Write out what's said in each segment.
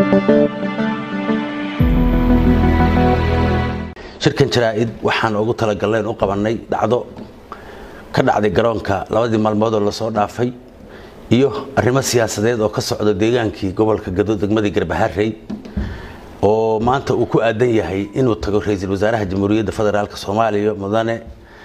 shirkan jaraa-id waxaan ugu talagalnayn u qabanay dhacdo ka dhacday garoonka labadii maalmood oo lasoo dhaafay iyo arrimo siyaasadeed oo ka socda deegaankii gobolka gado degmadii garbaharey oo maanta uu ku aadan yahay inuu tago ra-iisul wasaaraha jamhuuriyadda federaalk soomaaliya mudane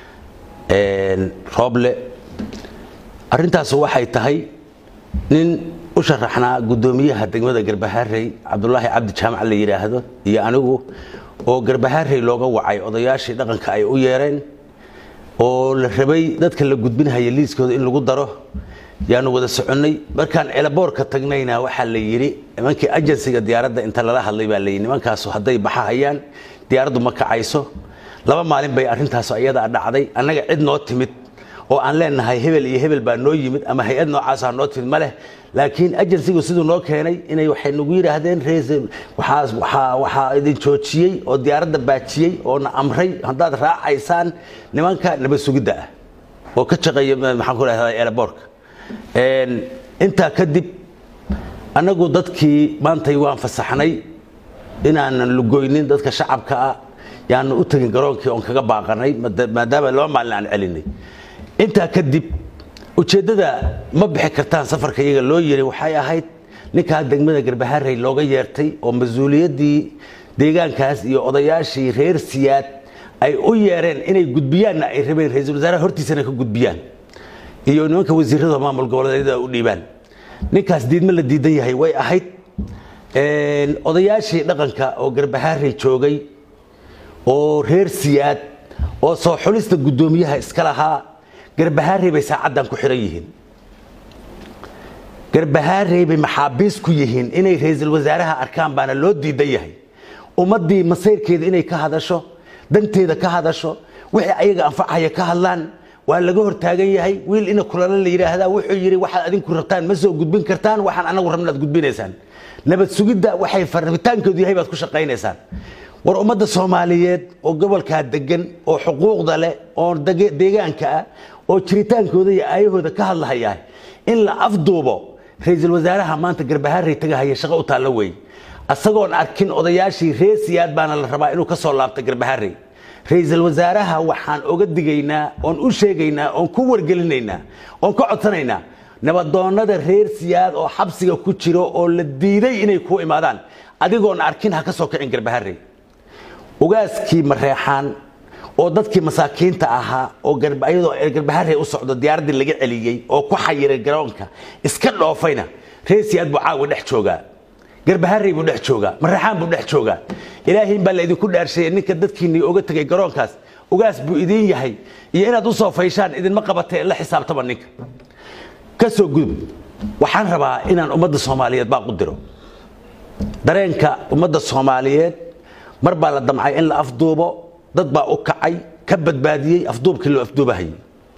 rooble arintaasu waxay tahay nin u sharaxnaa guddoomiyaha degmada garbaharey cabdulaahi cabdi jaamac la yidhaahdo iyo anigu oo garbaharey looga wacay odayaashii dhaqanka ay u yeereen oo la rabay dadka la gudbinhaya liiskooda in lagu daro yaanu wada soconnay markaan celaboorka tagnayna waxaa la yidhi nimankii ajensiga diyaaradda inta lala hadlay baa layidhi nimankaasu hadday baxahayaan diyaaraddu ma kacayso laba maalin bay arrintaas ayadaa dhacday annaga cid noo timid oo aan leenahay hebel iyo hebel baa noo yimid ama hay-ad noocaasa noo timid ma leh laakiin ajensigu siduu noo keenay inay waxay nagu yidhaahdeen waxaa idin joojiyey oo diyaaradda baajiyey oo na amray haddaad raacaysaan nimanka nabad sugidda ah oo ka shaqeeya maxaan ku rahdaa eelaboorka intaa kadib annagu dadkii maantay waan fasaxnay inaanan lugoynin dadka shacabka ah yaanu u tegin garoonkii oon kaga baaqanay maadaama laba maalin aan celinay intaa kadib ujeeddada ma bixi kartaan safarka iyaga loo yiri waxay ahayd ninkaa degmada garbaharey looga yeertay oo mas-uuliyaddii deegaankaas iyo odayaashii reer siyaad ay u yeereen inay gudbiyaanna ay rabeen ra-iisul wasaaraha hortiisana ka gudbiyaan iyo nimanka wasiirada maamul goboleedyada u dhiibaan ninkaas diidma la diidan yahay way ahayd odayaashii dhaqanka oo garbaharey joogay oo reer siyaad oo soo xulista guddoomiyaha iska lahaa garbaharey bay saacaddan ku xihan yihiin garbaharey bay maxaabiis ku yihiin inay ra-iisul wasaaraha arkaan baana loo diidan yahay ummaddii masayrkeeda inay ka hadasho danteeda ka hadasho wixii ayaga anfacaya ka hadlaan waa laga hortaagan yahay wiil ina kulala la yidhaahdaa wuxuu yidhi waxaad adinku rabtaan ma soo gudbin kartaan waxaan anagu rabna ad gudbinaysaan nabad sugidda waxay rabitaankoodu yahay baad ku shaqaynaysaan war ummadda soomaaliyeed oo gobolkaa degan oo xuquuqda leh oo deegaanka ah oo jiritaankooda iyo aayahooda ka hadlahaya in la afduubo ra-iisul wasaaraha maanta garbaharey tagahaya shaqo u taallo wey asagoon arkin odayaashii reer siyaad baana la rabaa inuu ka soo laabta garbaharey ra-iisul wasaaraha waxaan oga digaynaa oon u sheegaynaa oon ku wargelinaynaa oon ka codsanaynaa nabadoonnada reer siyaad oo xabsiga ku jiro oo la diiday inay ku imaadaan adigoon arkin ha ka soo kicin garbaharey ugaaskii mareexaan oo dadkii masaakiinta ahaa oo iyadoo garbaharey u socdo diyaaraddii laga celiyey oo ku xayiray garoonka iska dhoofayna reer siyaad buu caawa dhex joogaa garbaharey buu dhex joogaa mareexaan buu dhex joogaa ilaahayn baa laydinku dhaarshaya ninka dadkiinii oga tegay garoonkaas ugaas buu idiin yahay iyo inaad u soo fayshaan idinma qabatee la xisaabtama ninka ka soo gudub waxaan rabaa inaan ummadda soomaaliyeed baaq u diro dareenka ummadda soomaaliyeed mar baa la damcay in la afduubo dad baa u kacay ka badbaadiyey afduubkii loo afduubahayay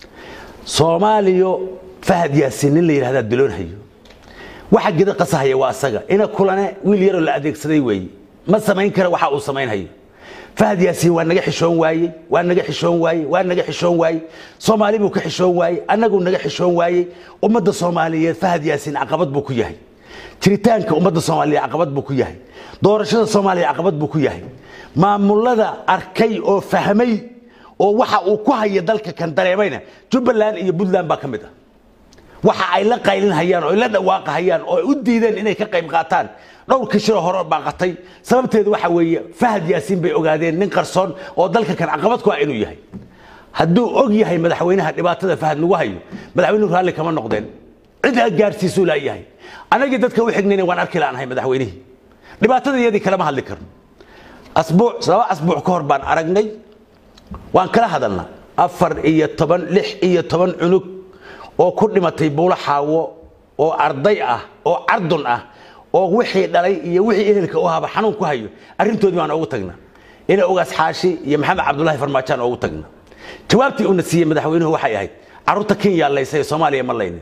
soomaaliyo fahad yaasiin nin la yidhahdaa diloonhayo waxa gida qasahaya waa asaga ina kulane wiil yaroo la adeegsaday weeye ma samayn kara waxa uu samaynhayo fahad yaasiin waa naga xishoon waayey waa naga xishoon waayey waa naga xishoon waayey soomaali buu ka xishoon waayey annaguu naga xishoon waayey ummadda soomaaliyeed fahad yaasiin caqabad buu ku yahay jiritaanka ummadda soomaaliya caqabad buu ku yahay doorashada soomaaliya caqabad buu ku yahay maamulada arkay oo fahmay oo waxa uu ku haya dalka kan dareemayna jubbaland iyo puntland baa ka mid ah waxa ay la qaylinhayaan oo ay la dhawaaqahayaan oo ay u diideen inay ka qayb qaataan dhowrkii shiro hore baaqatay sababteedu waxa weeye fahad yaasiin bay ogaadeen nin qarsoon oo dalka kan caqabad ku ah inuu yahay hadduu og yahay madaxweynaha dhibaatada fahad nagu hayo madaxweynuhu raalli kama noqdeen cid a gaarsiisuu laayahay anagii dadka u xignayna waan arki laanahay madaxweynihii dhibaatada iyadii kalama hadli karno asbuuc laba asbuuc ka hor baan aragnay waan kala hadalna afar iyo toban lix iyo toban cunug oo ku dhimatay buulo xaawo oo arday ah oo cardun ah oo wixii dhalay iyo wixii ehelka u haba xanuun ku hayo arrintoodii baan ugu tagna ina ogaas xaashi iyo maxamed cabdulaahi farmaajaan ugu tagna jawaabtii uuna siiyey madaxweynuhu waxay ahayd carruurta kenya laysay soomaaliya ma laynin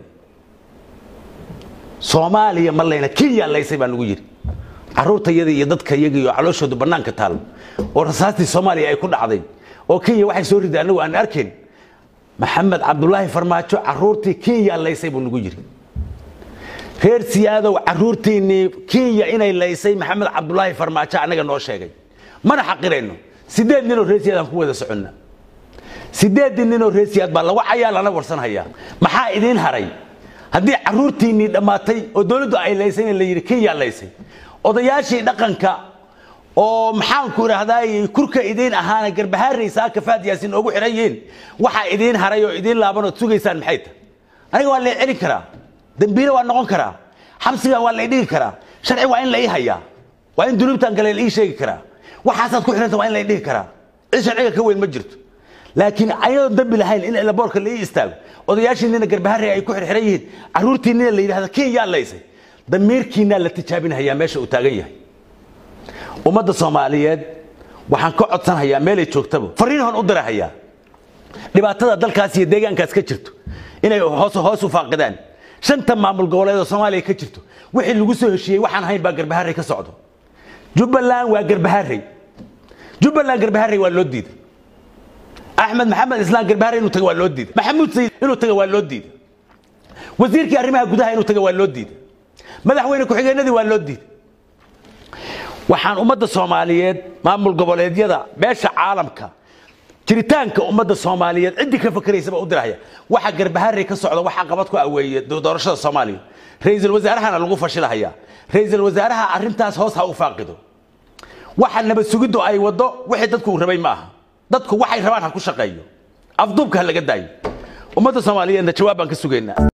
soomaaliya ma layna kenya laysay baa nagu yidhi carruurta yadii iyo dadka yagii iyo calooshoodu bannaanka taal oo rasaastii soomaaliya ay ku dhacday oo kenya waxay soo riday annagu aan arkayn maxamed cabdulaahi farmaajo carruurtii kenya laysay buu nagu yidhi reer siyaadow caruurtiinnii kenya inay laysay maxamed cabdulaahi farmaajo annaga noo sheegay mana xaqirayno sideed ninoo reer siyaad aan ku wada soconna sideedii ninoo reer siyaad baa lagu cayaa lana warsanhayaa maxaa idiin haray haddii caruurtiinnii dhammaatay oo dowladdu ay laysayna la yidhi kenya laysay odayaashii dhaqanka oo maxaanku idhaahdaay kurka idiin ahaana garbahaaraysaa kafaad yaasin oogu xihan yihiin waxaa idiin haray oo idiin laaban ood sugaysaan maxay tahay aniga waa la celin karaa dambiile waa noqon karaa xabsiga waa la dhigi karaa sharci waa in la ii hayaa waa in dunuubtan gale la ii sheegi karaa waxaasaad ku xidhanta waa in la ii dhihi karaa cid sharciga ka weyn ma jirto laakiin ayadoon dambi lahayn in laboorka la ii istaago odayaashiinina garbaharey ay ku xirxiran yihiin caruurtiinina la yidhahda kenyaa laysay damiirkiinaa la tijaabinhayaa meesha uu taagan yahay ummadda soomaaliyeed waxaan ka codsanhayaa meelay joogtaba fariinhon u dirahayaa dhibaatada dalkaas iyo deegaankaas ka jirto inay hoos hoos u faaqidaan shanta maamul goboleed oo soomaaliya ka jirto wixii lagu soo heshiiyey waxaan ahayn baa garbaharey ka socdo jubbaland waa garbaharey jubbaland garbaharey waa loo diiday axmed maxamed islaan garbaharey inuu taga waa loo diiday maxamuud sayid inuu taga waa loo diiday wasiirkii arrimaha gudaha inuu taga waa loo diiday madaxweyne ku-xigeenadii waa loo diiday waxaan ummadda soomaaliyeed maamul goboleedyada beesha caalamka jiritaanka ummadda soomaaliyeed ciddii ka fakeraysaba u dirahaya waxa garbaharey ka socda waxaa qabad ku aweeye doorashada soomaaliya ra-iisul wasaarahana lagu fashilahayaa ra-iisul wasaaraha arrintaas hoos ha u faaqido waxa nabad sugiddu ay waddo wixii dadku uu rabay ma aha dadku waxay rabaan ha ku shaqeeyo afduubka ha laga daayo ummadda soomaaliyeedna jawaab baan ka sugaynaa